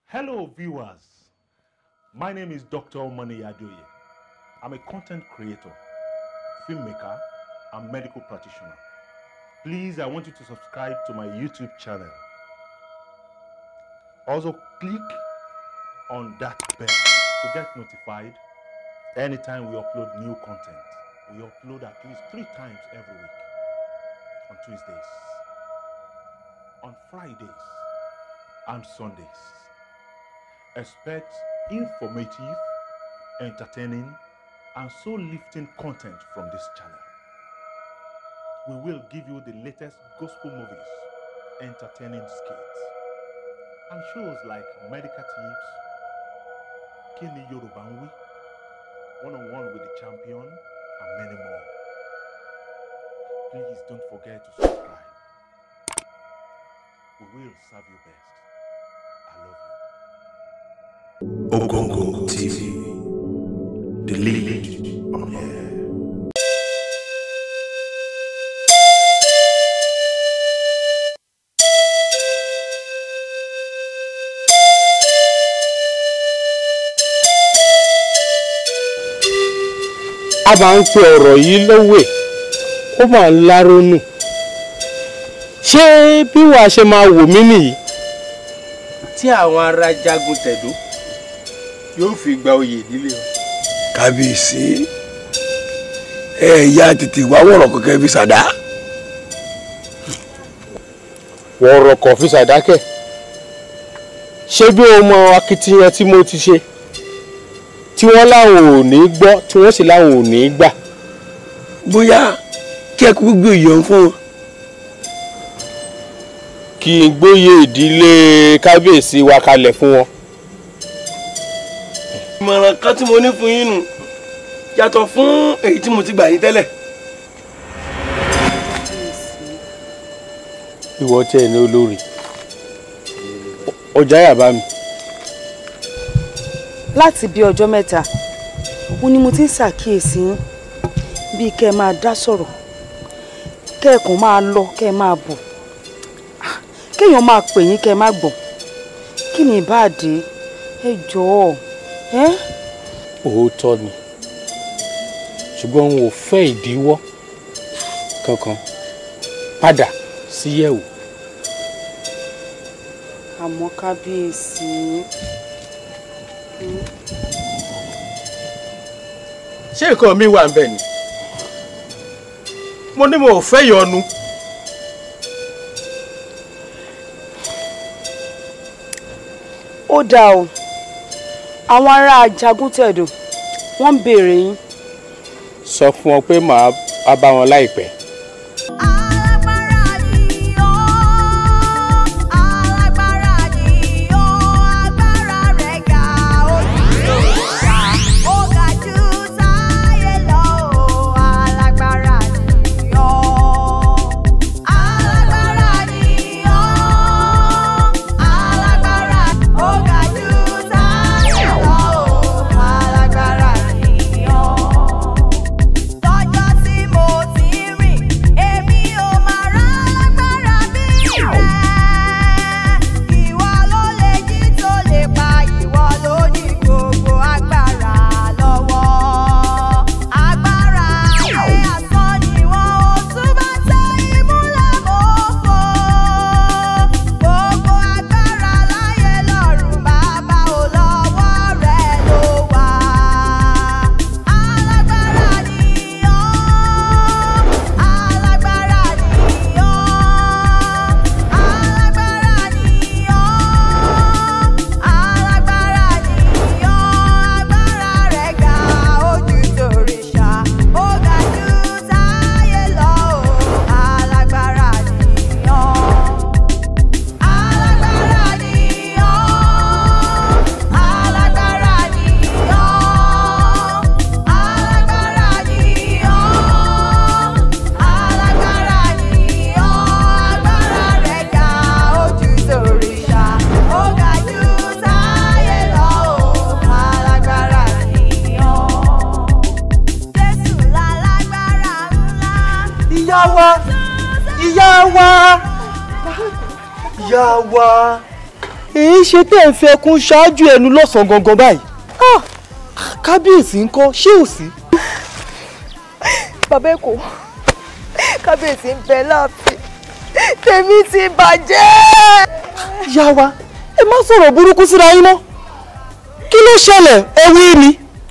Hello, viewers. My name is Dr. Omani Adoye. I'm a content creator, filmmaker, and medical practitioner. Please, I want you to subscribe to my YouTube channel. Also, click on that bell to get notified anytime we upload new content. We upload at least three times every week on Tuesdays, on Fridays, and Sundays. Expect informative, entertaining, and soul lifting content from this channel. We will give you the latest gospel movies, entertaining skits, and shows like Medical Tips, Kini Yoruba ń Wí, One on One with the Champion, and many more. Please don't forget to subscribe. We will serve you best. I love you. Ogongo TV, the lead on air. a máa ń pe ọ̀rọ̀ yìí lówè ó máa ń lárónù ṣé bí wàá ṣe máa wò mí nìyí tí àwọn ará jagun tẹ̀dó yóò fi gba oyè ìdílé wọn. kábíyèsí ẹ ya tètè wá wọ̀rọ̀ kọ̀kẹ́ fi ṣàdá. wọ̀rọ̀ kọ̀ fi ṣàdákẹ́ ṣé bí o mọ akitiyan tí mo ti ṣe tí wọ́n láwọn ò ní gbọ́ tí wọ́n sì láwọn ò ní gbà bóyá kí ẹ kúkú gbé ìyọ̀ fún wọn. kí n gbóyè ìdílé kábíyèsí wa kalẹ̀ fún wọn. ìmọ̀ràn kan tí mo ní fún yín nù yàtọ̀ fún èyí tí mo ti gbà yín tẹ́lẹ̀. ìwọ tí ẹ ní olórí ọjà yàbá mi. láti bí ọjọ́ mẹ́ta ó ní mo ti ń ṣàkíyèsí yín bíi kẹ́ ẹ máa dá sọ̀rọ̀ kẹ́ ẹ kàn máa lọ kẹ́ ẹ máa bọ̀ Ah, kéèyàn máa pè yín kẹ́ ẹ má gbọ́ kí ni ìbáàdé ẹ jọ̀ọ́ ẹ́ òótọ́ ni ṣùgbọ́n n ò fẹ́ ìdíwọ́ kankan padà sí yẹ̀wò. àmọ́ kábíyèsí ṣé nǹkan mi wà nbẹ ni mo ní mo ò fẹ́ yọnu. ó dáa o àwọn ará Jagúntẹ̀dò wọ́n ń béèrè yín sọ fún wọn pé màá á bá wọn láìpẹ́. Alágbára ni ó, alágbára ni ó, agbára rẹ̀ ga ojú ìjà, ó ga jù táyé lọ o, alágbára ni ó. Alágbára ni ó, alágbára, ó ga jù táyé lọ o, alágbára ni ó lọ́jọ́ tí mo ti rìn èmi ò máa rá lágbára bí rẹ̀ ìwọ ló lè jí tó lè pa ìwọ ló ní gbogbo agbára lọ́wọ́ agbára ayé asán ni wọ́n ò tún bá tẹ ìmúlẹ̀ mọ́fọ́ gbogbo agbára láyé lọ́run bàbá ò lọ́wọ́ rẹ̀ ló wà alágbára ni ọ́ alágbára ni ọ́ alágbára ni ọ́ alágbára ni ọ́ agbára rẹ̀ ga ojú tòrìṣà ó ga jù táyé lọ o alágbára ni ọ́ alágbára ni ọ́ alágbára ni ọ́ alágbára ni ọ́ alágbára ni ọ́ agbára rẹ̀ ga ojú tòrìṣà ó ga jù táyé lọ o alágbára ni ọ́ Jésù lálágbára ńlá. ìyá wa ìyá wa ìyá wa èyí ṣe tẹ́ ń fẹ́ kún ṣáájú ẹnu lọ́sàn-án gangan báyìí Ah, kábíyèsí ń kọ́ ṣé ò sí. bàbá èkó kábíyèsí ń bẹ láàfin tèmi ti bàjẹ́. yá wa ẹ má sọ̀rọ̀ burúkú síra yín mọ́ kí ló ṣẹlẹ̀ ẹ wí ni.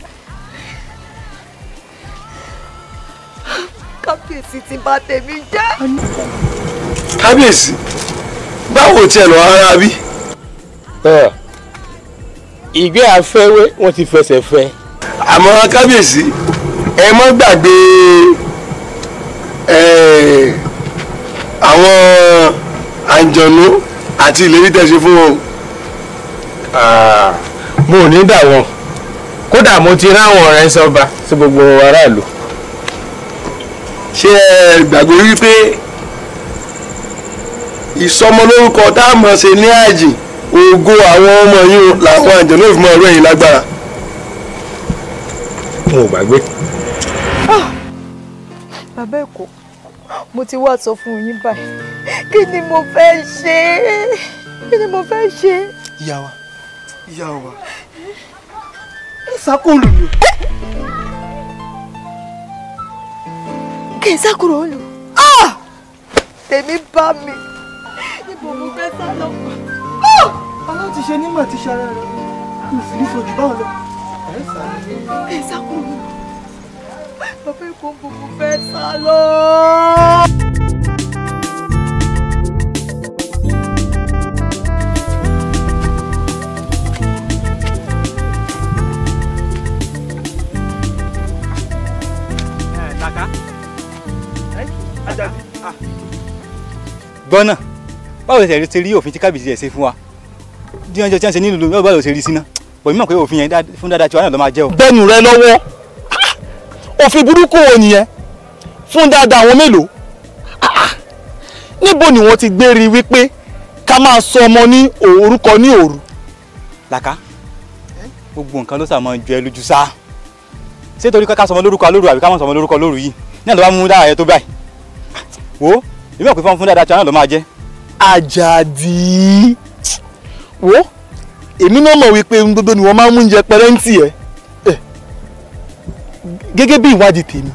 kábíyèsí ti bà tèmi jẹ́. kábíyèsí báwo tiẹ̀ lọ ara bí. ìgbé afẹ́wé wọ́n ti fẹsẹ̀ fẹ́. àmọ́ kábíyèsí ẹ má gbàgbé eh, àwọn àǹjọ̀nú àti ìlérí tẹ́ ṣe fún wọn o. Ah, mo ò ní dà wọn kódà mo ti ráwọn ọ̀rẹ́ sọba sí gbogbo aráàlú. ṣé ẹ gbàgbé wípé ìsọmọlórúkọ tá a mọ̀ ṣe ní àjì ògo àwọn ọmọ yìí làwọn àǹjọ̀nú ìfúnmọ́ ọ̀rọ̀ yìí lágbára. mo ò gbàgbé. bàbá èkó mo ti wá sọ fún yín báyìí kí ni mo fẹ́ ṣe kí ni mo fẹ́ ṣe. ìyá wa ìyá wa ẹ ṣàkóòlù ni o. kí n sákúrò ó lò tèmi bá mi níbo mo fẹ́ sá lọ. aláti ṣe nímọ̀ ti ṣara rẹ̀ kò sì ní fojú báwọn lọ. ẹ sáré. kí n sákúrò ó lò bàbá èkó ń bo mo fẹ́ sá lọ. gbọ́nà báwo lè ṣe rí òfin tí kábíyèsí ẹ̀ ṣe fún wa bí wọ́n jọ tí wọ́n ṣe nílùú lóyún báwo lè ṣe rí síná pọ̀ mímọ̀ pé òfin yẹn dá- fún dáadáa tí wọ́n náà lọ́ máa jẹ́ o. bẹ́ẹ̀nù rẹ lọ́wọ́ òfin burúkú wo nìyẹn fún dáadáa àwọn mélòó Ah, níbo ni wọ́n ti gbé rí wípé ká máa sọ ọmọ ní orúkọ ní òru làkà gbogbo nǹkan ló sàmọ́ ju ẹ lójú sá ṣé torí ká sọmọ lórúkọ lóru àbí ká mọ̀ sọmọ lórúkọ lóru yìí náà ló bá mú dára yẹn tó báyìí wo èmi ò pé fún fún dáadáa tí wọ́n náà lọ́ máa jẹ́ Àjàdí wo èmi náà mọ̀ wípé ohun gbogbo ni wọ́n máa ń mú oúnjẹ pẹrẹ́ǹtì ẹ̀ ẹ̀ gẹ́gẹ́ bí ìwádìí tèmi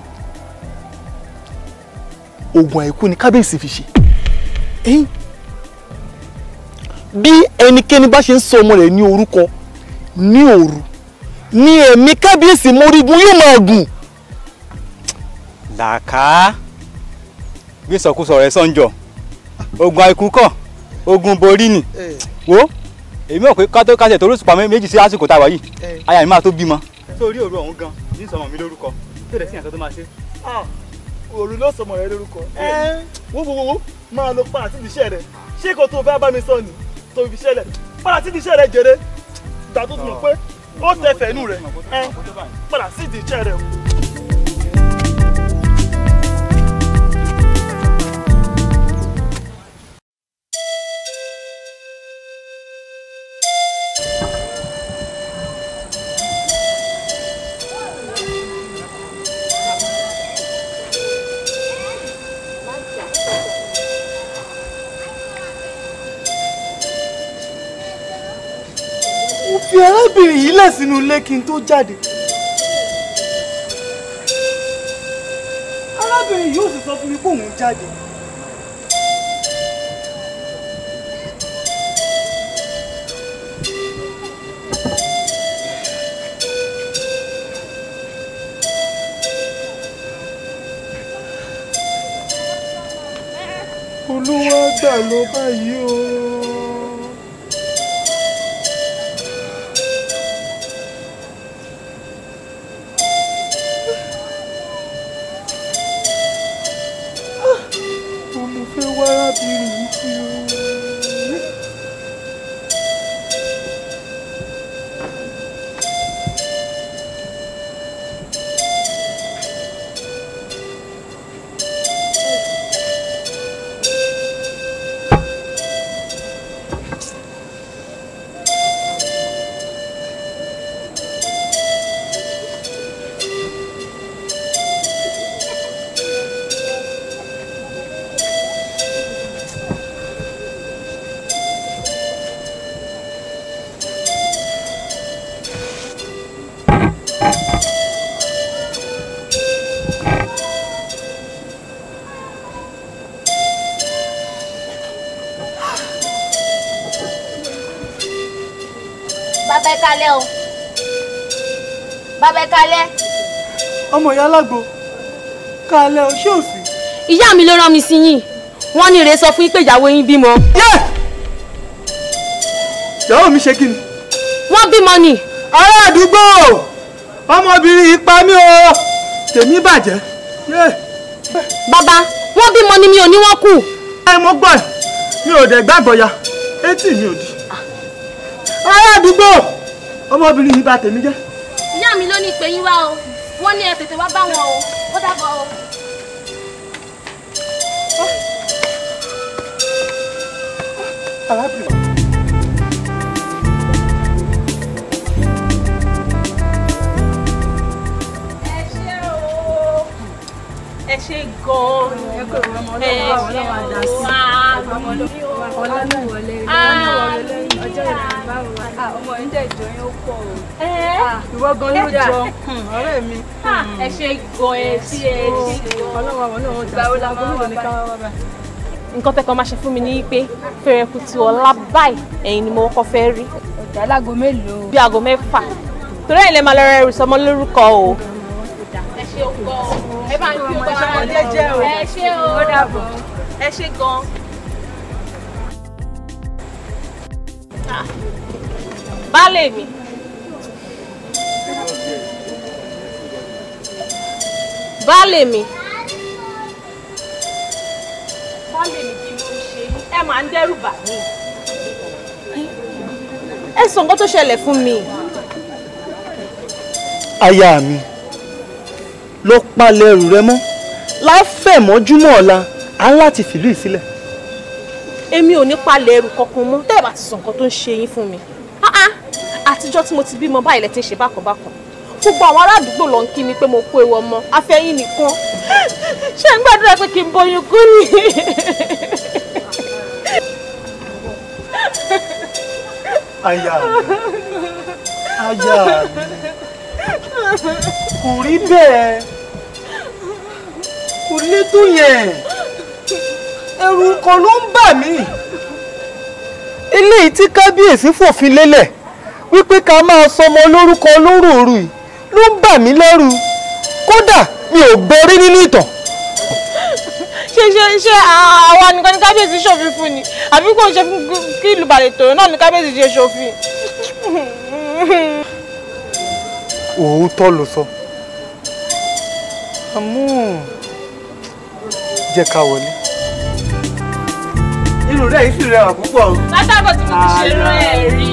oògùn àìkú ni kábíyèsí fi ṣe ẹ̀yìn bí ẹnikẹ́ni bá ṣe ń sọ ọmọ rẹ̀ ní orúkọ ní òru ní ẹ̀mí kábíyèsí mórígun yóò máa gùn làkà bí sọkúsọ rẹ sọ́njọ ogun àìkú kọ ogun borí ni wo èmi ò pé kátó kásẹ̀ torí òṣùpá méjì sí àsìkò tá a wà yìí aya mi máa tó bímọ. sórí òru ọ̀hún gan ní sọmọ mi lórúkọ tó dẹ̀ sí ìyàtọ̀ tó máa ṣe. òru ló sọmọ rẹ lórúkọ ẹ wo wo wo máa lọ padà síbi iṣẹ́ rẹ ṣé kò tó fẹ́ bá mi sọ ni tó fi iṣẹ́ rẹ padà síbi iṣẹ́ rẹ jèrè ìgbà tó ti mọ̀ pé ó tẹ fẹ̀ẹ́nù rẹ ẹ padà síbi iṣẹ́ rẹ o. mo fi arábìnrin yìí lẹ̀ sínú ilé kí n tó jáde. arábìnrin yóò sì sọ fún mi pé òun jáde. olúwa gbà lọ báyìí o. mo fẹ́ wá arábìnrin yìí sí o. bàbá ẹ kalẹ̀ o bàbá ẹ kalẹ̀. ọmọ ìyá alágbo kálẹ̀ o ṣé ò sí. ìyá mi ló rán mi sí yín wọ́n ní ìrè sọ fún yín pé ìyàwó yín bímọ. ìyàwó mi ṣe kí ni. wọ́n bímọ ni. ará àdúgbò ọmọbìnrin yìí pa mí o tèmi bàjẹ́. bàbá wọ́n bímọ ni mi ò ní wọ́n kù. ẹ mo gbọ́ ẹ̀ mi ò dẹ̀ gbàgbọ́ ya etí mi ò di. ará àdúgbò ọmọbìnrin yìí bà tèmi jẹ́. ìyá mi ló ní pé yín wá o wọ́n ní ẹ tètè wá bá wọn o ó dàbọ̀ o. arábìnrin. ẹ ṣe gan-an ẹ ṣe ọmọ yín dẹ̀ jọ yín ó pọ̀ o. ìwọ gan ló jọ ọ̀rẹ́ mi. ẹ ṣe gan ẹ ṣe ẹ ṣe ọlọ́wọ́ àwọn náà wọ́n jà sí lágbo mélòó ní ká wá bá. nǹkan tẹ́kọ̀ọ́ máa ṣe fún mi ní pé fẹ̀rẹ̀kùtù ọ̀la báyìí ẹ̀yin ni mo kọ́kọ́ fẹ́ rí. ọ̀dà láago mélòó. bí aago mẹ́fà torí ẹ̀yin lè máa lọ rẹ ẹrù sọmọ lórúkọ o. ẹ ṣe o gan ẹ bá ń fi ọgbà ara rẹ o ẹ ṣe o ó dàbọ̀. ẹ ṣe gan. baálé mi. baálé mi. baálé mi kí ló ń ṣe yín ẹ máa ń dẹ́rù bà mí. ẹ sọ nǹkan tó ṣẹlẹ̀ fún mi. aya mi lọ palẹ̀ ẹrù rẹ mọ́ láfẹ̀mọ́júmọ́ ọ̀la á láti fìlú ìsílẹ̀. èmi ò ní palẹ̀ ẹrù kankan mọ́ tẹ́ ẹ bá ti sọ nǹkan tó ń ṣe yín fún mi. Ah ah, àtijọ́ tí mo ti bímọ báyìí lẹ ti ń ṣe bákanbákan gbogbo àwọn ará àdúgbò ló ń kí mi pé mo kó ewu ọmọ afẹ́yìn nìkan ṣé ń gbàdúrà pé kí n bóyún kú ni. aya mi aya mi kò rí bẹ́ẹ̀ kò lè tó yẹn ẹ̀rù kan ló ń bà mí eléyìí tí kábíyèsí fòfin lélẹ̀ wípé ká máa sọmọ lórúkọ lóròòrù yìí ló ń bà mí lẹ́rù kódà mi ò gbọ́ rí nínú ìtàn ṣé ṣé ṣé àwa nìkan ní kábíyèsí ṣòfin fún ni àbí kò ṣe fún kí ìlú balẹ̀ tòun náà ní kábíyèsí ṣe ṣòfin. òótọ́ ló sọ àmọ́ jẹ́ ká wọlé. inú rẹ̀ yìí sì rẹwà púpọ̀. látàbọ̀ tí mo ti ṣe rán ẹ̀ rí.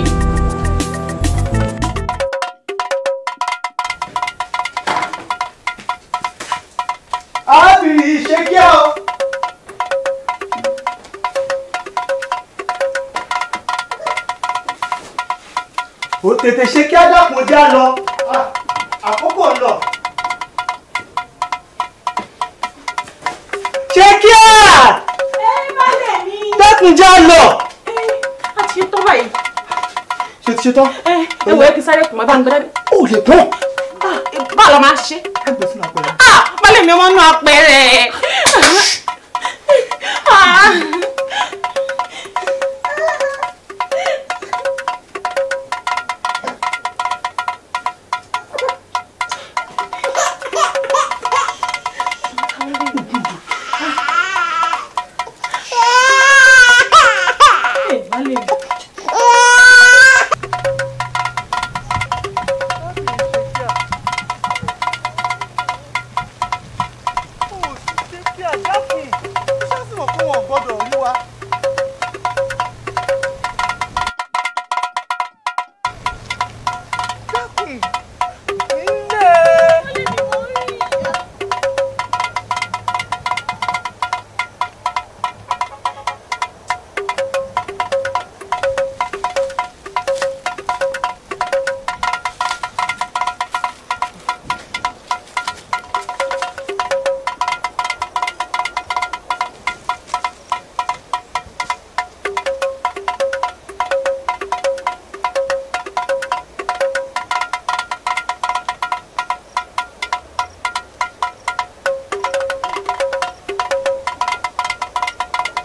arábìnrin yìí ṣe kí ọ. ó tètè ṣe kí ádákùn já lọ Ah, àkókò ń lọ. ṣe kí á. dákun já lọ. a ti ṣe tán báyìí. ṣe ti ṣe tán. ẹ ẹ wò ẹ kí sáré kùn má bá ń gbẹdẹ. ó lè tán. báwo la máa ṣe. ẹ gbèsè náà pẹ̀lú. ah balẹ̀ mi wọ́n nú apẹ̀rẹ̀. Ah.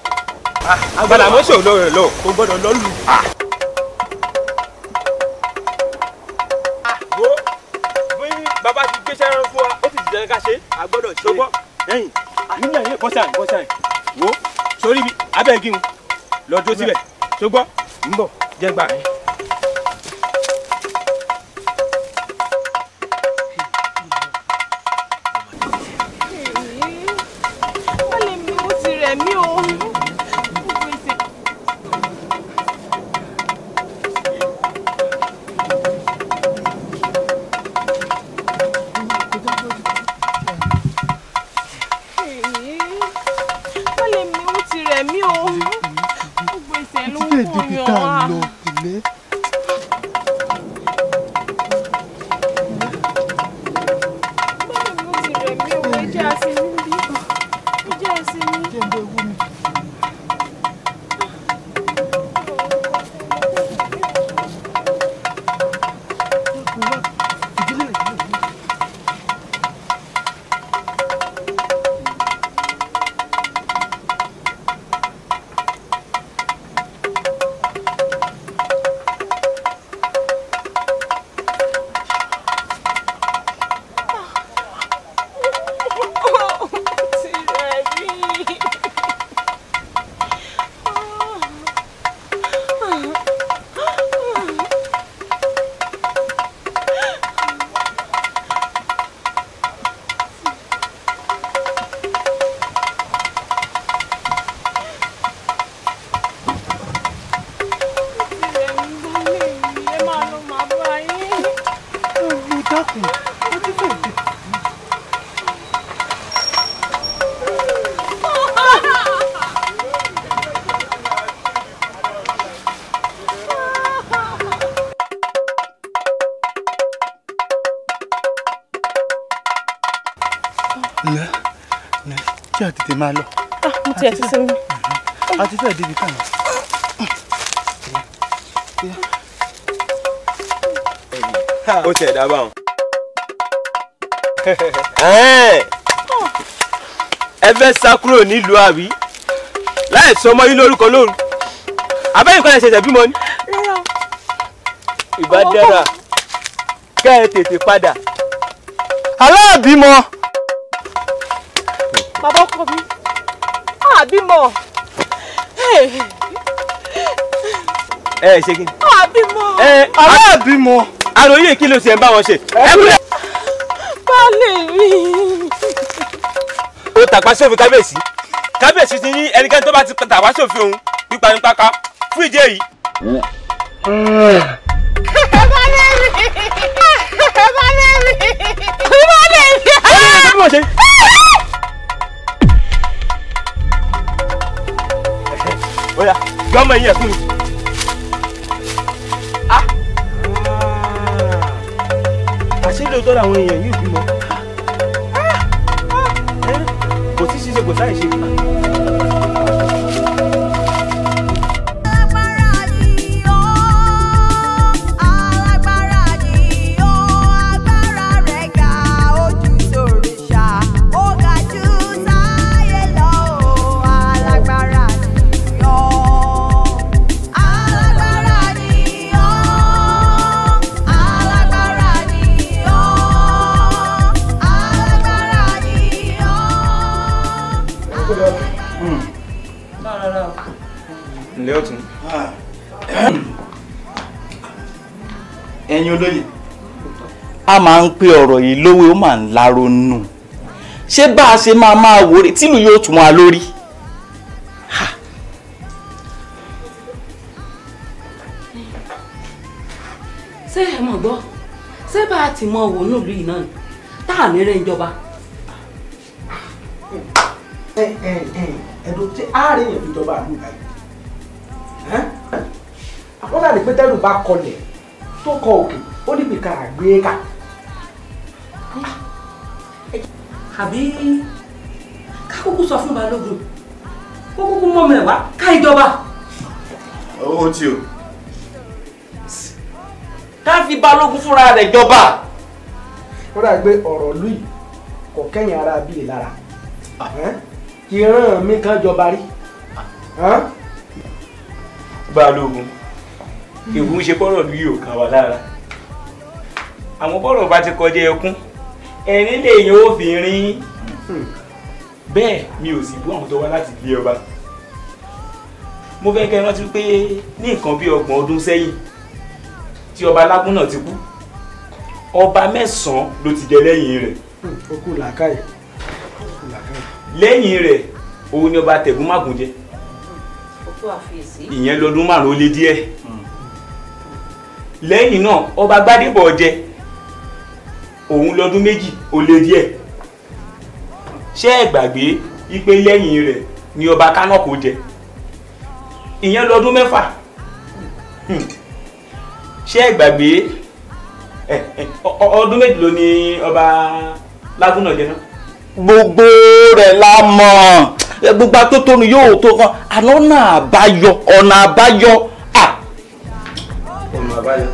agbada mọ́ṣọ́ lọ rẹ̀ lọ kò gbọ́dọ̀ lọ lù. bọ́sàn bọ́sàn wo sórí ibi abẹ́ igi ń lọ dúró síbẹ̀ tó gbọ́ ń bọ̀ jẹ́ gbà yín. wọ́n lè mi ó ti rẹ̀ mí o. wọ́n lè mi ó ti rẹ̀ mí o. gbogbo ìṣẹ̀ ló ń kó yan wá. wọ́n lè mi ó ti rẹ̀ mí o. ẹ jẹ́ àṣírí bí. ẹ jẹ́ àṣírí. ti rẹ̀ mí. ẹ máa lọ màá bá yín. lẹ lẹ kí a tètè máa lọ mo tiẹ̀ ti sinmi. a ti fẹ́ débi kan. ó tiẹ̀ dá báwọn. ẹ fẹ́ sá kúrò nílùú àbí láì sọ ọmọ yín lórúkọ lóru abẹ́yìn kan ẹ̀ ṣẹ̀ṣẹ̀ bímọ ni. ìbá dára kẹ́ ẹ tètè padà. aláàbímọ bàbá ọkọ mi àbímọ ẹ ẹ ṣe kí ni. àbímọ ẹ aláàbímọ àròyé kí ló ṣe ń bá wọn ṣe. ẹ kúlẹ̀. baálé mi ó tàpá sófin kábíyèsí kábíyèsí ti ní ẹnikẹ́ni tó bá ti tàpá sófin òun pípa ní páká fún ìdí èyí. baálé mi baálé mi baálé mi. bí mo ṣe. ó yá gbọ́mọ yín ẹ̀ fún mi. Ah. àṣé lóòótọ́ làwọn èèyàn yìí bímọ. kò sí ṣíṣe kò sáì ṣe. alágbára ni ó agbára rẹ̀ ga ojú tòrìṣà ó ga jù sáyé lọ ó alágbára ni ó alágbára ni ó alágbára ni ó alágbára ni ó. ǹlẹ́ ọ̀tún. ẹ̀yin olóye a máa ń pe ọ̀rọ̀ yìí lówó ó máa ń láronú ṣé bá a ṣe máa máa wò rè tìlú yóò tún wa lórí. ṣé ẹ mọ̀ gbọ́ ṣé bá a ti mọ wò nílùú yìí náà ni tá à ní rẹ̀ ń jọba. ẹ ẹ ẹ ẹdùn tí ààrẹ yẹn fi jọba àlù báyìí àkọsà ní pétérù bá kọlẹ̀ tó kọ òkè ó níbi kan àgbé kà àbí ká kúkú sọ fún balógun kó kúkú mọ́ mi wá ká ìjọba. ó ti o. ká fi balógun fúnra rẹ̀ jọba. ó dà gbé ọ̀rọ̀ lù yìí kò kẹ́yìn ara bíi lára ìran mi kan jọba rí. balógun ìwú ń ṣe bọ́rọ̀ lù yóò kàn wá lára àwọn bọ́rọ̀ bá ti kọjá ẹkún ẹ̀rín lèèyàn ó fi rin bẹ́ẹ̀ mi ò sì bú àwọn tó wá láti ilé ọba mo fẹ́ kẹ́ ẹ rántí pé ní nǹkan bí ọgbọ̀n ọdún sẹ́yìn tí ọba lágún náà ti kú ọba mẹ́sàn-án ló ti jẹ lẹ́yìn rẹ̀ ó kú làákàyè ó kú làákàyè. lẹ́yìn rẹ̀ òun ni ọba tẹ̀gúnmágùn jẹ òkú àfiyèsí. ìyẹn lọ́dún márùn-ún ó lé díẹ̀ lẹ́yìn náà ọba gbádébọ̀ jẹ òun lọ́dún méjì ó lé díẹ̀ ṣé ẹ gbàgbé wípé lẹ́yìn rẹ̀ ni ọba kánọ́kò jẹ ìyẹn lọ́dún mẹ́fà Hmm. ṣé ẹ gbàgbé ẹ, ẹ, ọ- ọ- ọdún méjì ló ní ọba lágúnà jẹ náà. gbogbo rẹ̀ la mọ̀ ẹ, gbogbo atótónu yóò tó kan àná ọ̀nà àbáyọ ọ̀nà àbáyọ à. ọ̀nà àbáyọ.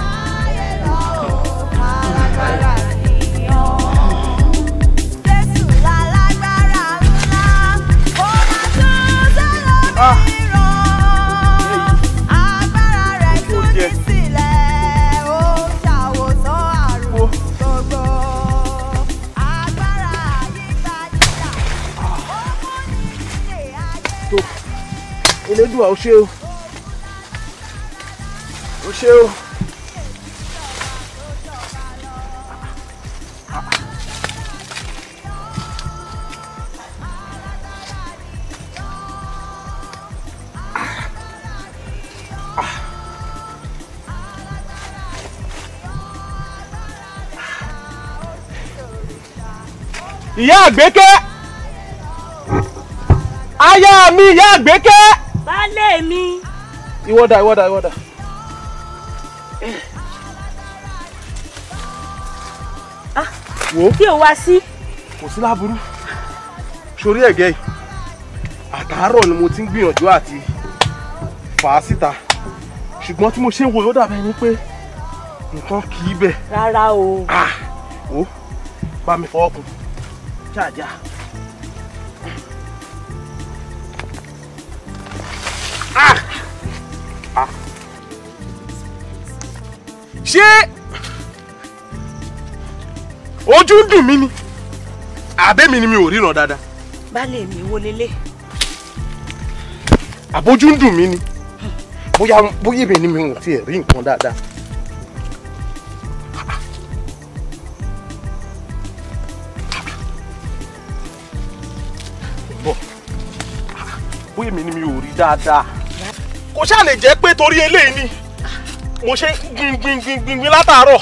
tó elédùà ó ṣe o ó ṣe o. ìyá àgbékẹ́ aya mi ìyá àgbékẹ́. baálé mi. ìwọ́dà ìwọ́dà ìwọ́dà. wo kí o wá sí. kò sí láburú sórí ẹ̀gẹ́ yìí àtàárọ̀ ni mo ti ń gbìyànjú àti fà á síta ṣùgbọ́n tí mo ṣe ń wo yóò dàbẹ̀ ni pé nǹkan kì í bẹ̀ rárá o. wò bá mi fọwọ́ kun ṣáàjà. ṣé ojú ń dùn mí ni àbẹ́mi ni mi ò ríran dáadáa baálé mi wo lélẹ̀. àbójú ń dùn mí ni bóyá bóyá èmi ni mi ò tiẹ̀ rí nǹkan dáadáa. bọ̀ bóyá èmi ni mi ò rí dáadáa. kò ṣáà lè jẹ́ pé torí eléyìí ni mo ṣe gbin gbin gbin gbin gbin látàárọ̀.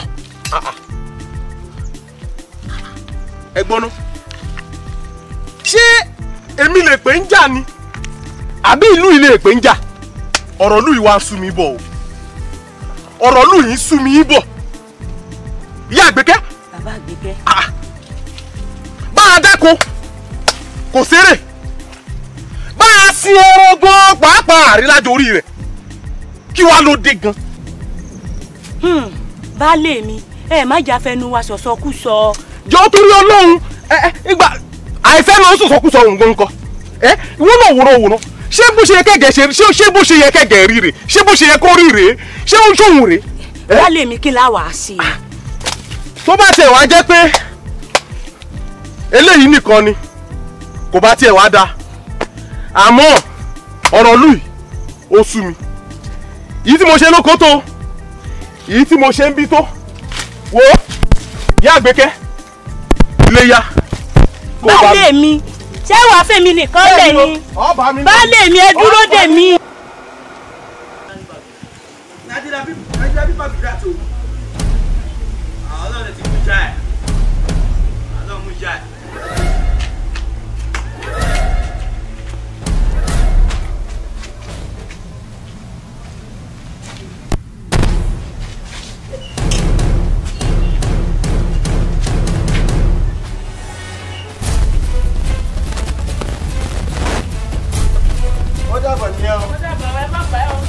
ẹ gbọ́ná ṣé èmi lè pè ń jà ni àbí ìlú yìí lè pè ń jà ọ̀rọ̀ ìlú yìí wá ń sú mi bọ̀ o ọ̀rọ̀ ìlú yìí ń sú mi bọ̀ ìyá àgbékẹ́ bàbá àgbékẹ́. bá a dáko kò sérè bá a sin ẹran gan pàápàá àrílájọ orí rẹ̀ kí wàá ló dé gan. Hmm, baálé mi ẹ má jà fẹnu wa sọ̀sọ́kú sọ. jọ torí ọlọ́run ẹ ẹ ìgbà àìfẹ́ lọ sọ̀sọ́kúsọ òun gan kọ ẹ ìwọ náà wòrán wòrán ṣé bó ṣe yẹ kẹgẹ ṣe ṣé ṣé bó ṣe yẹ kẹgẹ rí rè ṣé bó ṣe yẹ kó rí rè ṣé ó ń ṣòwò rè. baálé mi kí la wàá sí i. tó bá tiẹ̀ wá jẹ́ pé eléyìí nìkan ni kò bá tiẹ̀ wá da àmọ́ ọ̀rọ̀ lù yìí ó sú mi yìí tí mo ṣe lóko tó yìí tí mo ṣe ń bí tó wo yá àgbékẹ́ ilé yá kó bá mi. baálé mi ṣé wàá fèmí nìkan lè ní. baálé mi ẹ dúró dè mí. Nigeria people, Nigeria people be that o. Àwọn ọlọ́run ti mú já ẹ̀. Ọlọ́run mú já ẹ̀. ó dàbọ̀ ní ẹ o. ó dàbọ̀ ẹ má pẹ́ o.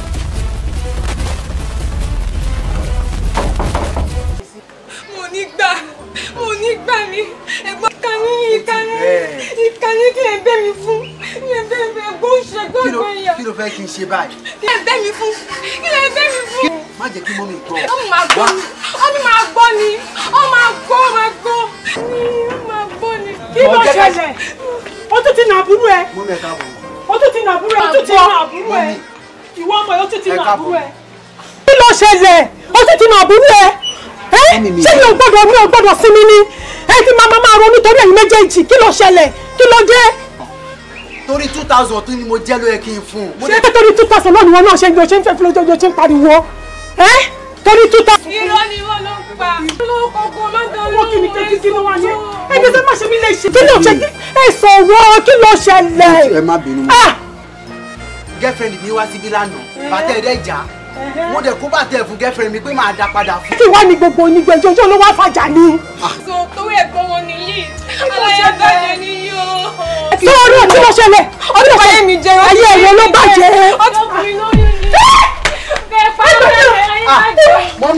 mo ní gbà mo ní gbà ní ẹ̀gbọ́n ìkànnì ìkànnì ìkànnì kí lè bẹ́ mi fún kí lè bẹ́ mi ẹ̀gbọ́n ìṣẹ́gbọ́n kí ló ẹ̀gbọ́n ìyá kí ló fẹ́ kí n ṣe báyìí. kí lè bẹ́ mi fún kí lè bẹ́ mi fún. má jẹ́ kí mọ́mí gbọ́. ó máa gbọ́ ni ó ní máa gbọ́ ni ó máa gbọ́ ó máa gbọ́ ni ó máa gbọ́ ni. kí ló Mo jẹ́ ká- ṣẹlẹ̀ ó tún ti nà àbúrò ẹ mú mi ẹ káàbọ̀. ó tún ti nà àbúrò ẹ ó tún ti nà àbúrò ẹ ìwọ ọmọ yìí ó tún ti nà àbúrò ẹ. kí ló ṣẹlẹ̀ ó tún ti nà àbúrò ẹ ẹ ṣé mi ò gbọ́dọ̀ mi ò gbọ́dọ̀ sinmi ni ẹ ti máa máa ronú torí ẹ̀yin méjèèjì kí ló ṣẹlẹ̀ kí ló dé. torí two thousand tún ni mo jẹ́ ló yẹ kí n fún un. ṣé torí two thousand náà ni wọn náà ṣe ń ṣe ń fẹ́ fi lójoojúmọ́ ṣe ń pariwo ẹ torí two thousand. irọ́ ni wọ́n ló ń pa lókòókò lọ́dọ̀ wọ́n kì í kékeré kí ló wà ní. ẹni tó má ṣe mí lè ṣe kí ló ṣe kí ẹ sọ̀rọ̀ kí ló ṣẹlẹ̀. ẹ má bínú mọ́. girlfriend mi wá síbí lánàá bàtẹ́ ẹ̀rẹ́ ìjà mo dẹ̀ kó bàtẹ́ fún girlfriend mi pé máa dá padà fún. kí wàá ní gbogbo onígbẹ́jọ́ ojú ló wá fàjà ni. so torí ẹ̀gbọ́n wọn nìyí aláyàbàjẹ́ nìyí o. sọ̀rọ̀ kí ló ṣẹlẹ̀ ọdún ayé mi jẹ́ ayé ẹ̀rọ ló bàjẹ́. ọkùnrin lóyún ni. bẹ́ẹ̀ pàṣẹ ayé bàjẹ́. mọ́mí.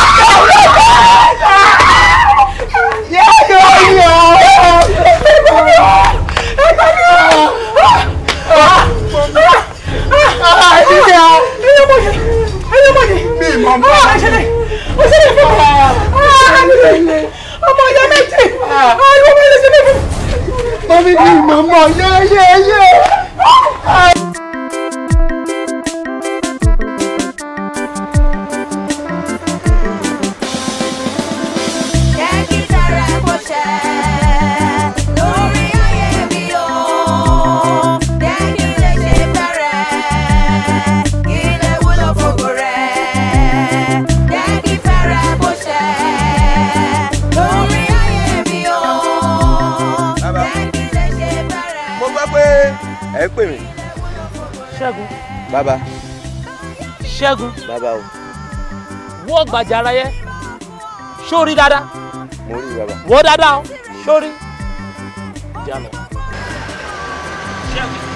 ọmọ ọjọ́ méjì àwọn ọmọ ilé sílẹ̀ fún. mọ́mí ni màmá yé yé yé. Jẹ́ kí tẹ̀rẹ̀ kó ṣẹ lórí ayé mi o. Jẹ́ kí lè ṣe fẹ́rẹ̀, kí lè wúlò fògo rẹ̀. Jẹ́ kí fẹ́rẹ̀ kó ṣẹ lórí ayé mi o. Jẹ́ kí lè ṣe fẹ́rẹ̀. mo gbọ́ pé ẹ ń pè mí. ṣẹ́gun bàbá ṣẹ́gun bàbá o wọ́ gbàjà ara yẹ sórí dáadáa mo rí bàbá. wọ́ dáadáa o sórí. jalọ. ṣẹ́gun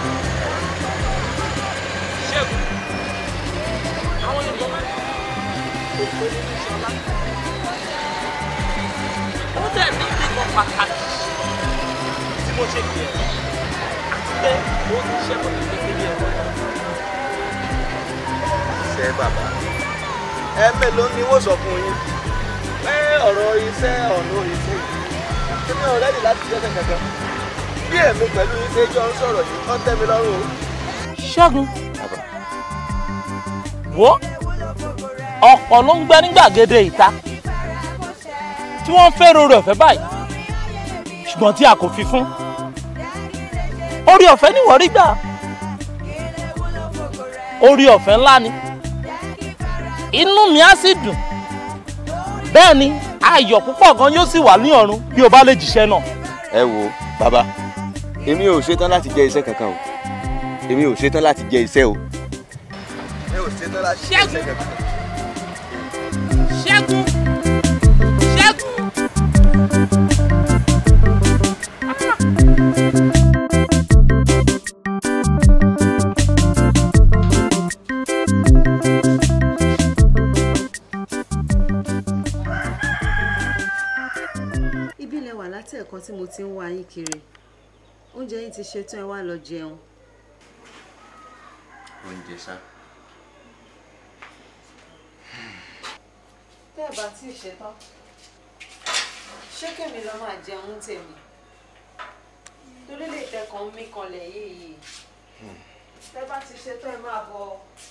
ṣẹ́gun àwọn yorùbá máa ń kó òpè nínú iṣẹ́ ọlá. ó dẹ̀ ní ìdíkan pàtàkì tí mo ṣe kí ẹ àti pé ó ti ṣẹ́ kó ní kékeré ẹ̀ wọ́n. iṣẹ́ bàbá ẹ mélòó ni wọ́n sọ fún yín pé ọ̀rọ̀ iṣẹ́ ọ̀nà iṣẹ́ yìí èmi ò rẹ́dì láti ṣiṣẹ́ kankan bí èmi pẹ̀lú iṣẹ́ jọ ń sọ̀rọ̀ yìí kọ́ tẹ́ mi lọ́rùn o. ṣẹ́gun wo ọ̀pọ̀ ló ń gbẹ ní gbàgede ìta tí wọ́n ń fẹ́ràn orí ọ̀fẹ́ báyìí ṣùgbọ́n tí a kò fi fún orí ọ̀fẹ́ ni wọ́n rí gbà orí ọ̀fẹ́ ńlá ni inú mi á sì dùn bẹ́ẹ̀ ni ayọ̀ púpọ̀ gan yóò sì wà ní ọ̀run bí o bá lè jíṣẹ́ náà. ẹ wo bàbá èmi ò ṣetán láti jẹ iṣẹ́ kankan o èmi ò ṣetán láti jẹ iṣẹ́ o. mi ò ṣetán láti jẹ iṣẹ́ kankan. ṣẹ́gun ṣẹ́gun. ibi ilẹ̀ wà láti ẹ̀kan tí mo ti ń wá yín kiri oúnjẹ yín ti ṣetán ẹ wá lọ jẹun. oúnjẹ sá. tẹ́ ẹ bá tí ì ṣetán ṣé kèmi lọ máa jẹun tèmi torí lè tẹkàn mí kanlẹ̀ yìí tẹ́ bá ti ṣetán ẹ máa bọ̀.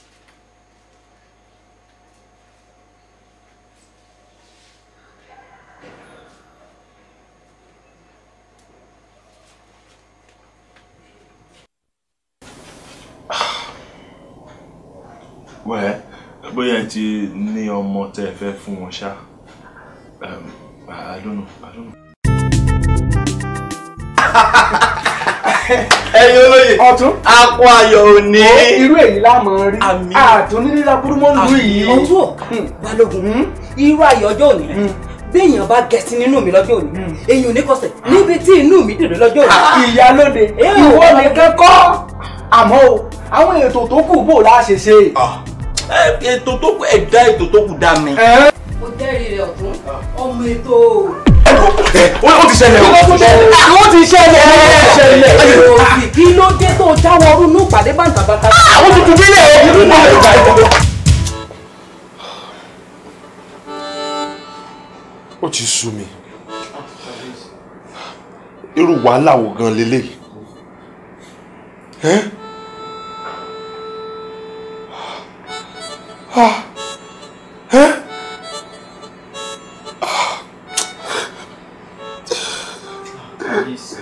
wẹ́ẹ́ bóyá ẹ ti ní ọmọ tẹ́ ẹ fẹ́ fún wọn ṣá Um, I don't know, I don't know. ẹyin olóye ọtún akọ ayọ̀ òní. irú èyí lámọ rí àtúndínlá burúmọ́ lù yìí. ọtún balógun irú ayọ̀ ọjọ́ òní béèyàn bá gẹ̀ẹ́sì nínú mi lọ́jọ́ òní èyàn ò ní kọsẹ̀ níbi tí inú mi dèrè lọ́jọ́ òní. ìyálóde ìwọ nìkan kọ́ àmọ́ o àwọn ètò tó kù bò láṣẹ ṣe. ètò tó kù ẹ̀dá ètò tó kù dá mi. mo jẹ́rìí rẹ̀ ọ̀tún ọmọ ètò. ó ti ṣẹlẹ̀ o. àwọn ti ṣẹlẹ̀ òsì kí ló dé tó jáwọ́ ọdún ní ìpàdé bàǹtàbàǹtà. àwọn tuntun bílẹ̀ ó ti sú mi irú wàhálà wo gan leléyìí ẹ́ ah ẹ́ kábíyèsí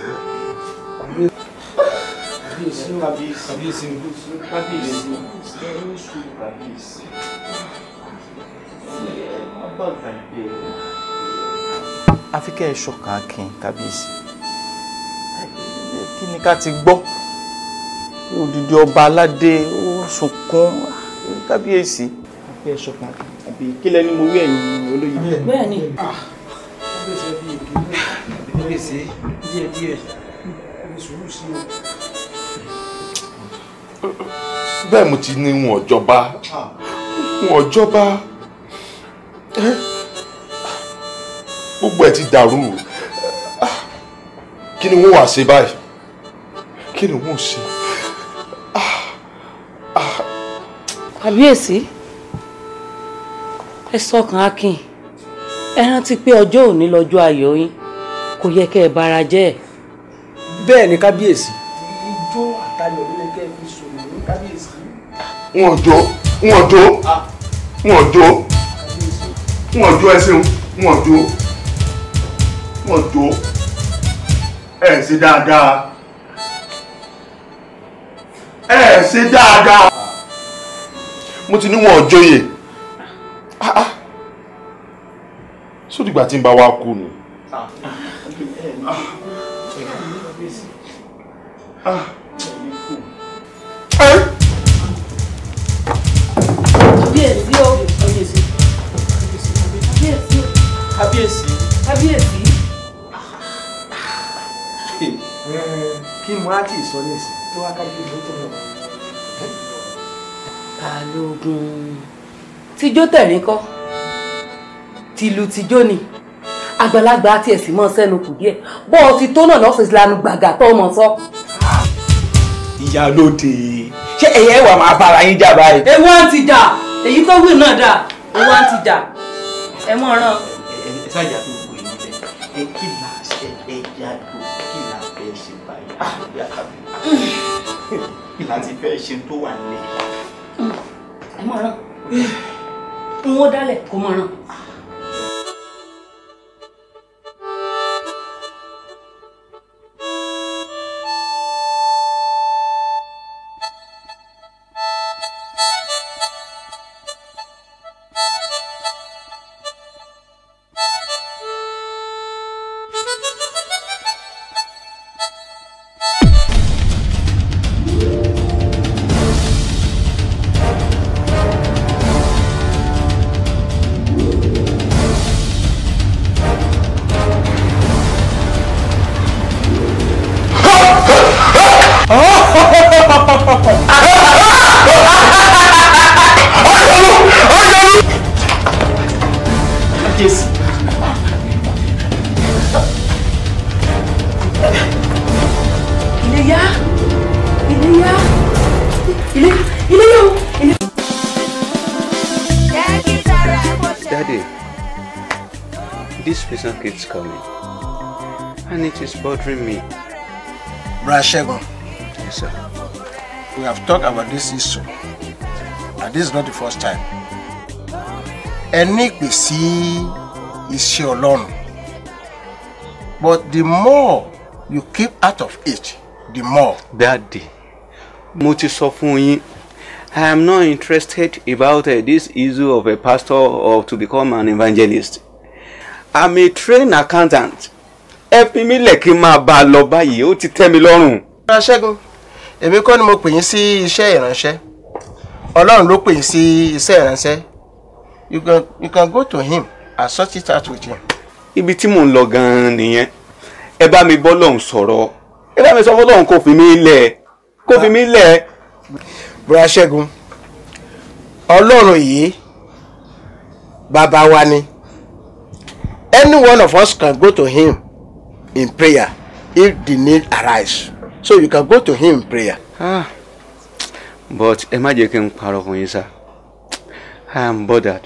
kábíyèsí kábíyèsí kábíyèsí kábíyèsí àfi kẹ́ ẹ ṣọ̀kan akin kábíyèsí kí ni ká ti gbọ́ odidi ọba aládé ó sunkún kábíyèsí àfi ẹ ṣọ̀kan akin àbí kí lẹni mo wí ẹ̀yin olóyè. bẹ́ẹ̀ni. kábíyèsí díẹ̀ díẹ̀ ẹni sùúrù sí o. bẹ́ẹ̀ mo ti ní wọn ọ̀jọba wọn ọ̀jọba ẹ́ gbogbo ẹ̀ ti dàrú kí ni wọ́n wá ṣe báyìí kí ni wọ́n ṣe. kábíyèsí ẹ sọkàn akin ẹ rántí pé ọjọ́ òní lọ́jọ́ ayọ̀ yín kò yẹ kẹ́ ẹ bara jẹ́. bẹ́ẹ̀ ni kábíyèsí ijó àtayọ̀ ló yẹ kẹ́ ẹ fi sọ̀rọ̀ ní kábíyèsí. wọn jó wọn jó wọn jó wọn jó ẹ ṣeun wọn jó wọn jó ẹ ṣe dáadáa ẹ ṣe dáadáa mo ti ní wọn ò jóyè Ah, ah. sódìgbà tí ń bá wa kú ni. Ah. Eh? kábíyèsí o kábíyèsí kábíyèsí kábíyèsí. kábíyèsí. kí mo á tì í sọ nísìn tó wá kájú ìlú tó lọ. balógun tijó tẹ̀rín kọ́ tìlù tijó ni àgbàlagbà àti ẹ̀sìn mọ́ sẹ́nu kù díẹ̀ bọ́ ọ ti tó náà lọ́sẹ̀ lanu gbàgà tó ọmọ sọ. ìyálóde ṣé ẹ̀yẹ wà máa bára yín jà báyìí. ewu à ń ti jà èyí tó wí náà dà ewu à ń ti jà ẹ mọ̀ ràn. ẹ ṣáàjà tó wù yín lẹ ẹ kí là ṣe ẹ yá lò kí là fẹ́ ṣe báyìí àbí àkàbí kí là ti fẹ́ ṣe tó wà nílẹ̀. ẹ mọ̀ ràn n ó dálẹ̀ kó mọ̀ ràn. kábíyèsí. Iléyá Iléyá ilé Iléyá o ilé. Daddy, this person keeps coming. And it is bothering me. Brother Shegun, Yes, sir. we have talked about this issue and this is not the first time. Ẹ ní ìpè sí iṣẹ́ Ọlọ́run but the more you keep out of it the more. Daddy, mo ti sọ fún yín. I am not interested about uh, this issue of a pastor or to become an evangelist. I'm a trained accountant. Ẹ fi mí lẹ̀ kí n máa bá a lọ báyìí, ó ti tẹ́ mi lọ́rùn. Brother Ṣẹ́gun èmi kọ́ ni mo pè yín sí iṣẹ́ ìránṣẹ́ Ọlọ́run ló pè yín sí iṣẹ́ ìránṣẹ́ you can you can go to him and sort it out with him. Ibi tí mò ń lọ gan-an nìyẹn. Ẹ bá mi bọ́ lọ́hùn sọ̀rọ̀. Ẹ bá mi sọ fọ́lọ́hùn kó fi mí lẹ̀. Kó fi mí lẹ̀. Brother Ṣẹ́gun Ọlọ́run yìí bàbá wa ni any one of us can go to him in prayer if the need arise so you can go to him in prayer. Ah, but ẹ má jẹ́ kí n parọ́ fún yín sá. I am bothered.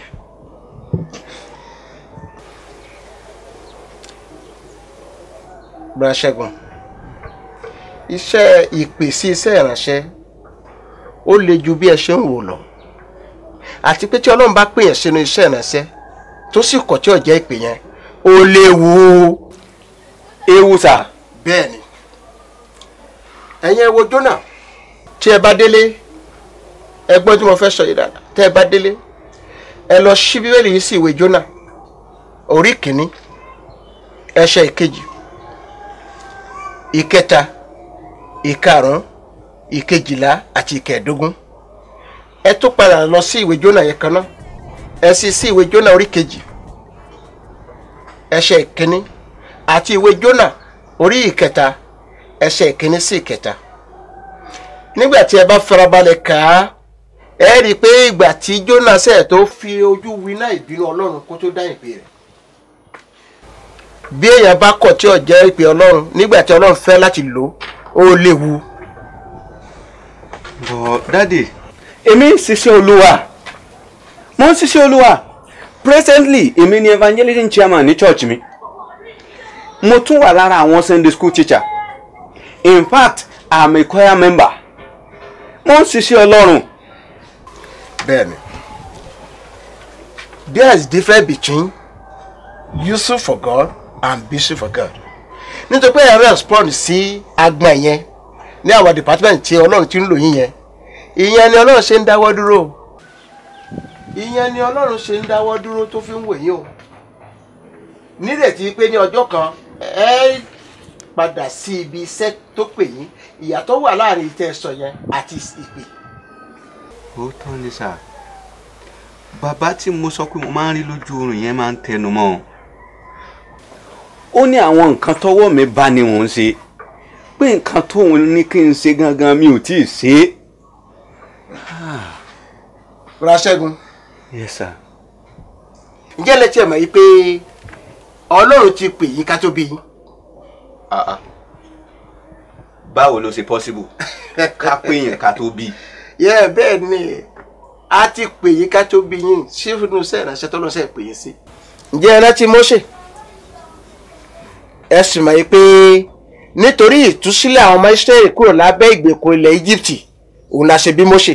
Brother Ṣẹ́gun iṣẹ́ ìpè sí iṣẹ́ ìránṣẹ́ ó le ju bí ẹ ṣe ń wò lọ àti pé tí ọlọ́run bá pèèyàn sínú iṣẹ́ ìránṣẹ́ tó sì kọ̀ tí ò jẹ́ ìpè yẹn ó léwu. ewu sà. bẹ́ẹ̀ ni ẹ̀yin ẹ wo Jónà tí ẹ bá délé ẹ gbọ́ tí mo fẹ́ sọ yìí dáadáa tẹ́ ẹ bá délé ẹ lọ ṣí bíbélì yìí sí ìwé Jónà orí kìíní ẹsẹ̀ ìkejì ìkẹta ìkarùn ìkejìlá àti ìkẹẹ̀dógún ẹ tó padà lọ sí ìwé Jónà yẹn kan náà ẹ sì sí ìwé Jónà orí kejì ẹsẹ̀ ìkíní àti ìwé Jónà orí ìkẹta ẹsẹ̀ ìkíní sí ìkẹta nígbà tí ẹ bá farabalẹ̀ kà á ẹ rí i pé ìgbà tí Jónà ṣe tó fi ojú winá ìbínú Ọlọ́run kó tó dá ìpè rẹ̀ bí èèyàn bá kọ̀ tí ò jẹ́ ìpè Ọlọ́run nígbà tí Ọlọ́run fẹ́ láti lò ó léwu. bọ̀ dáàdì èmi ń ṣiṣẹ́ olúwa mo ń ṣiṣẹ́ olúwa presently èmi ni evangelism chairman ní church mi mo tún wà lára àwọn sunday school teacher in fact i'm a choir member mo ń ṣiṣẹ́ ọlọ́run. bẹ́ẹ̀ni there is difference between useful for God and busy for God nítorí pé ẹ̀rọ respond sí agbọ̀n yẹn ní àwọn department tí ọlọ́run ti ń lò yín yẹn ìyẹn ni ọlọ́run ṣe ń dáwọ́ dúró ìyẹn ni ọlọ́run ṣe ń dáwọ́ dúró tó fi ń wò yín o nírètí pé ní ọjọ́ kan ẹ padà sí ibi iṣẹ́ tó pè yín ìyàtọ̀ wà láàrin ìtẹ́ sọ yẹn àti ìpè. ó tán ni sà bàbá tí mo sọ pé mo máa ń rí lójú oorun yẹn máa ń tẹnu mọ́ ọ ó ní àwọn nǹkan tọ́wọ́ mi bá ní òun ṣe pé nǹkan tóun ní kí n ṣe gangan mi ò tí ì ṣe é. Raṣẹ́gun. yes sir. ǹjẹ́ lẹ́tí ẹ̀ mọ̀ yìí pé ọlọ́run ti pè yín ká tó bí yín. báwo ló ṣe possible ká pé yẹn ká tó bí. yẹ bẹ́ẹ̀ ni a ti pè yín ká tó bí yín sífúnú iṣẹ́ ìránṣẹ́ tó lọ́sẹ̀ pè yín sí. ǹjẹ́ ẹ rántí Mósè ẹ sì mọ̀ yìí pé nítorí ìtúsílẹ̀ àwọn ọmọ Ísírẹ́lì kúrò lábẹ́ ìgbèkùn ilẹ̀ Íjíbítì òun la ṣe bí Mósè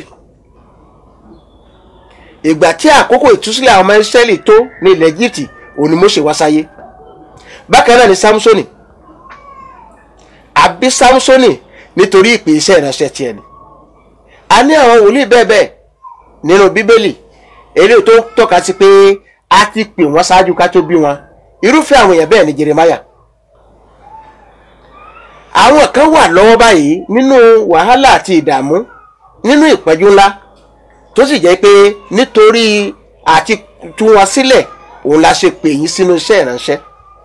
ìgbà tí àkókò ìtúsílẹ̀ àwọn ọmọ Ísírẹ́lì tó ní ilẹ̀ Íjíbítì òun ni Mósè wá sáyé bákan náà ni Sámúsónì àbí Sámúsónì nítorí ìpè iṣẹ́ ìránṣẹ́ tiẹ̀ ni a ní àwọn wòlíì bẹ́ẹ̀ bẹ́ẹ̀ nínú Bíbélì eléyìí tó tọ́ka sí pé a ti pè wọ́n ṣáájú ká tó bí wọn irúfẹ́ àwọn èèyàn bẹ́ẹ̀ ni Jeremáyà àwọn kan wà lọ́wọ́ báyìí nínú wàhálà àti ìdààmú nínú ìpẹ́jú ńlá tó sì jẹ́ pé nítorí àti tú wọn sílẹ̀ òun la ṣe pè yín sínú iṣẹ́ ìránṣẹ́.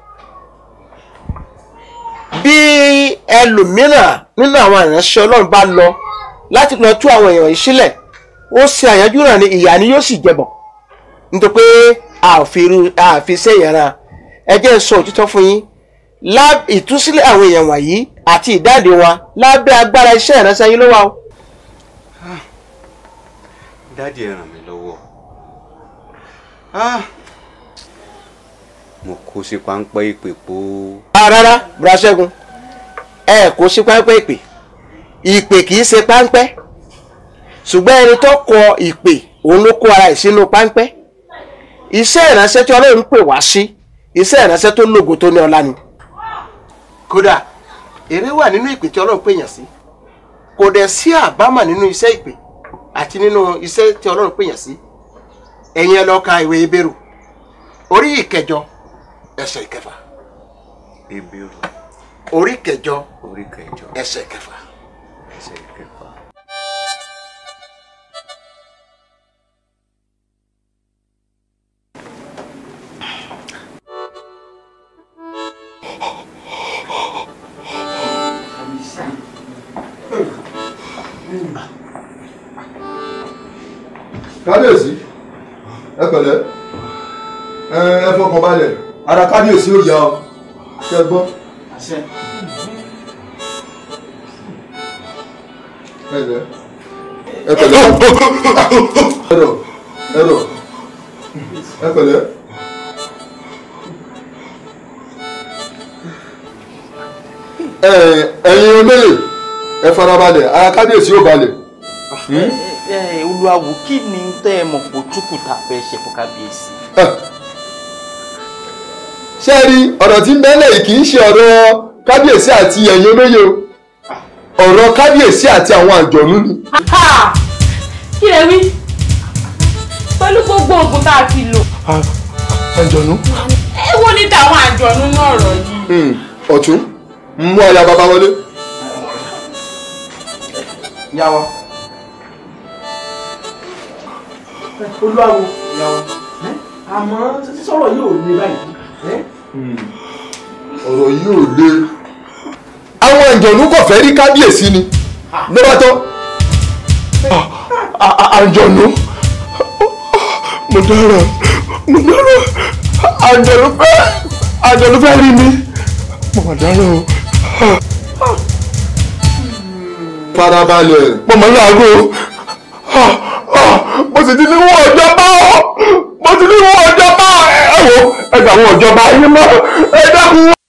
bí ẹlòmíràn nínú àwọn ìránṣẹ́ ọlọ́run bá lọ láti lọ tú àwọn èèyàn yìí sílẹ̀ ó ṣe àyájú náà ni ìyà ni yóò sì jẹbọ nítorí pé àfi sẹ́yìn ara ẹ jẹ́ sọ òtítọ́ fún yín ìtúsílẹ̀ àwọn èèyàn wọ̀nyí àti ìdáǹdè wọn lábẹ́ agbára iṣẹ́ ìránṣẹ́ yín ló wà o. dáàdi ẹ ràn mí lọ́wọ́ mo kó sí páńpẹ́ ìpè po. rárá Bùrọ̀ṣẹ́gun ẹ kó sí páńpẹ́ ìpè ìpè kì í ṣe páńpẹ́ ṣùgbọ́n ẹni tó kọ ìpè òun ló kó ara ẹ̀ sínú páńpẹ́ iṣẹ́ ìránṣẹ́ tí Ọlọ́run pè wá sí iṣẹ́ ìránṣẹ́ tó lógo tó ní ọlá ni kódà èrè wà nínú ìpè tí Ọlọ́run pèyàn sí kò dẹ̀ sí àbámọ̀ nínú iṣẹ́ ìpè àti nínú iṣẹ́ tí Ọlọ́run pèyàn sí ẹ̀yin ẹ lọ ka ìwé Hébérù orí ìkẹjọ ẹsẹ̀ ìkẹfà Hébérù orí kẹjọ orí kẹjọ ẹsẹ̀ ìkẹfà. ẹsẹ̀ ìkẹfà. kábíyèsí ẹ pẹ̀lẹ́ ẹ ẹ fọkàn balẹ̀ ara kábíyèsí ò yá ọ ṣe gbọ́. ẹ lẹ ẹ pẹ̀lẹ́ ẹrọ ẹrọ ẹ pẹ̀lẹ́. ẹ ẹ̀yin olóyè ẹ farabalẹ̀ ara kábíyèsí ò balẹ̀. ẹ ẹ olúwawo kí ni tẹ́ ẹ mọ̀ pò túkù tá a fẹ́ ṣe fún kábíyèsí. ṣé ẹ rí ọ̀rọ̀ tí ń bẹ́lẹ̀ yìí kì í ṣe ọ̀rọ̀ kábíyèsí àti ẹ̀yin olóye o ọ̀rọ̀ kábíyèsí àti àwọn àjọ̀nú ni. Ha! kí lẹ wí pẹ̀lú gbogbo oògùn tá a ti lò àjọ̀nú. èwo ni tàwọn àjọ̀nú náà rọ̀ yìí. Hmm, ọ̀tún mú aya bàbá wọlé. yàwó. olúwawo yàwó àmọ́ sọ̀rọ̀ yìí ò le báyìí. ọ̀rọ̀ yìí ò le. àwọn àjọ̀nú kò fẹ́ rí kábíyèsí ni ló bá tán. À- à- àjọ̀nú mo dára mo dára àjọ̀nú fẹ́ àjọ̀nú fẹ́ rí mi mo mà dára o. farabalẹ̀. mo mọ̀ láago mo sì ti ní wọ́n ọjọ́ bá ọ mo ti ní wọ́n ọjọ́ bá ẹ wò ẹ gbà wọ́n ọjọ́ bá yín mọ́ ẹ dákun.